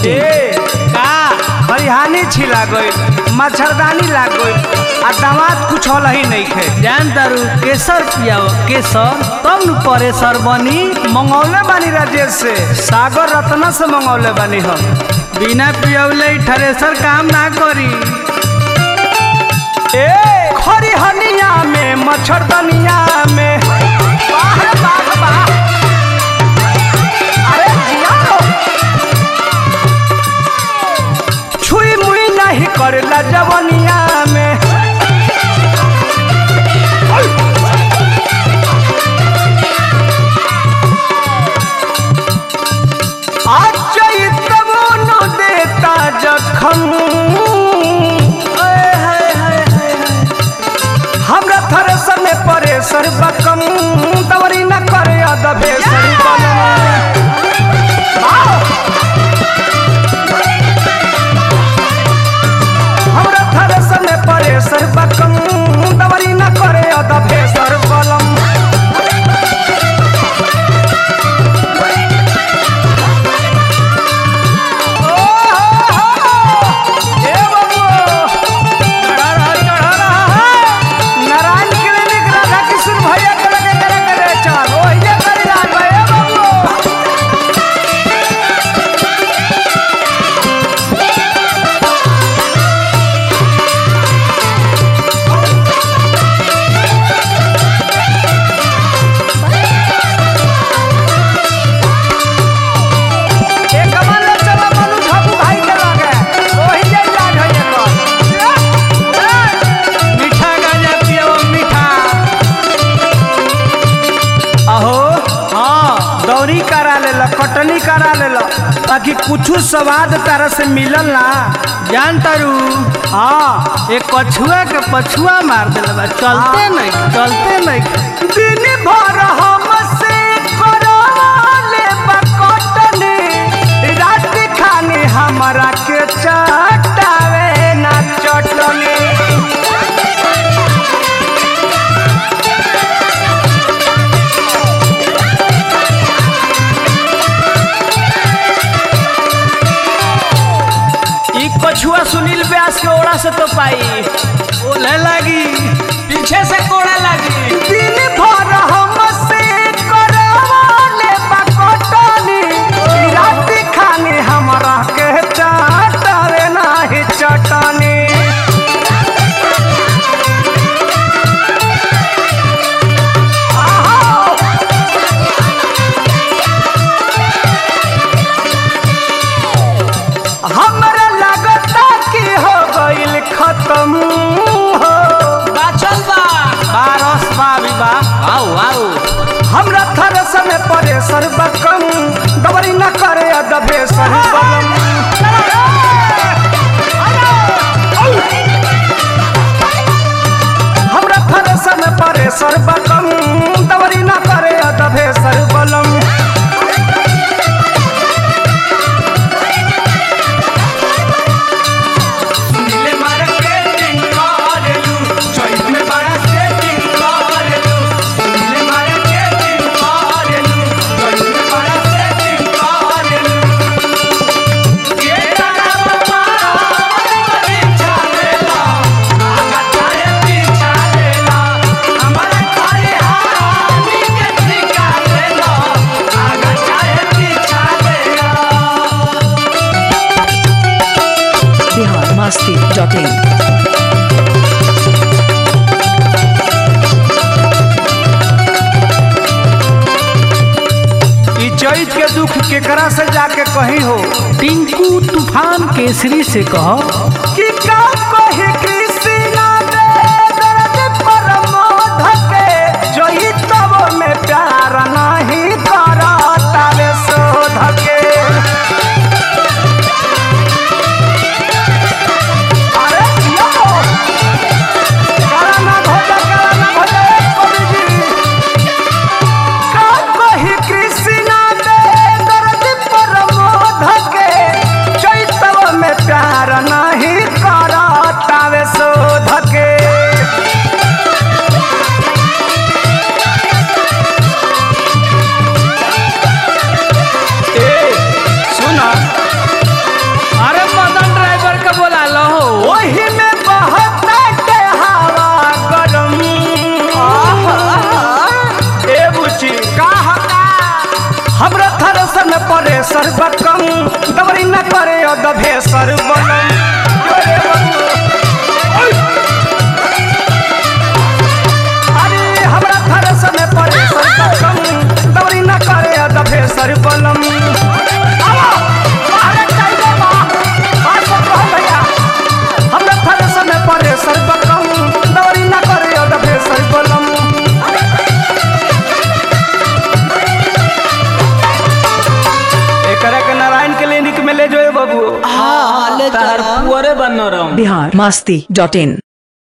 in. ए का खरिहानी छिला गई मच्छरदानी लाग गई आ दामाद कुछ हल ही नहीं खे जान तारू केसर पियाओ केसर तब न परेसर बनी मंगौले बानी राजेश से सागर रत्ना से मंगौले बानी हम बिना पियौले थ्रेसर काम ना करी ए खरिहनिया में मच्छरदानिया में वाह रे वाह वाह। अरे जिया हो। छुई मुई नहीं करेला जवनिया में आज चैतवो न देता जखम आए हाय हाय हाय हाय। हमरा थ्रेसर में परे सर बकम दवरी न करे अदबे सर हमरा थ्रेसर में परे सर बकम दवरी न करे अदबे सर बलम ए बाबू चढ़ा रहा चढ़ा रहा है नारायण क्लिनिक राधा किशन भैया के लगे करे करे चल ओ ये करी राज भाई ए बाबू ए कमल ले चलो मनु झाबू भाई के लगे ओही जे इलाज होई एकर मीठा गांजा पियाओ मीठा अहो हाँ दौरी करा लेला कटनी करा लेला ताकि कुछ स्वाद तरह से मिलल ना जान तारू हाँ एक कछुआ के पछुआ मार देले बा चलते नहीं चलते नहीं दिन भर हमसे करवाले बकटनी रात खानी हमरा के चटावे ना चटनी ई कछुआ सुनील व्यास के ओड़ा से तो पाई ओले लगी पीछे से कोड़ा लगी दिन भर हमसे करवाले बकटनी रात खानी हमरा के चटावे नाही चटनी हमरा लगता कि हो गइल खत्म हो बाचल बा बारस बा विवा आओ आओ हमरा थर समय परे सर बकम दबरी न करे दबे सर बलम हमरा थर समय परे सर बकम दबरी न करे दबे सर बलम नीले मार के टिंग मारेलू चोइस में बड़ा से टिंग मारेलू नीले मार के टिंग मारेलू चोइस में बड़ा से टिंग मारेलू ये तारा बाबा पीछा लेला आगा चाहे पीछा लेला हमारे खाली हानी के ठिका लेला आगा चाहे पीछा लेला biharmasti.in. ई चैत के दुख केकरा से जाके कही हो टिंकू तूफान केसरी से कहो कि का कहे कृष्णा दे दर्द परमोध के जोई तब में प्यार नहीं करता रे शोध के अरे यो कराना भोज कराना भोज कवि जी का कही कृष्णा दे दर्द परमोध के चैतव में प्यार नहीं नरम बिहार मस्ती डॉट इन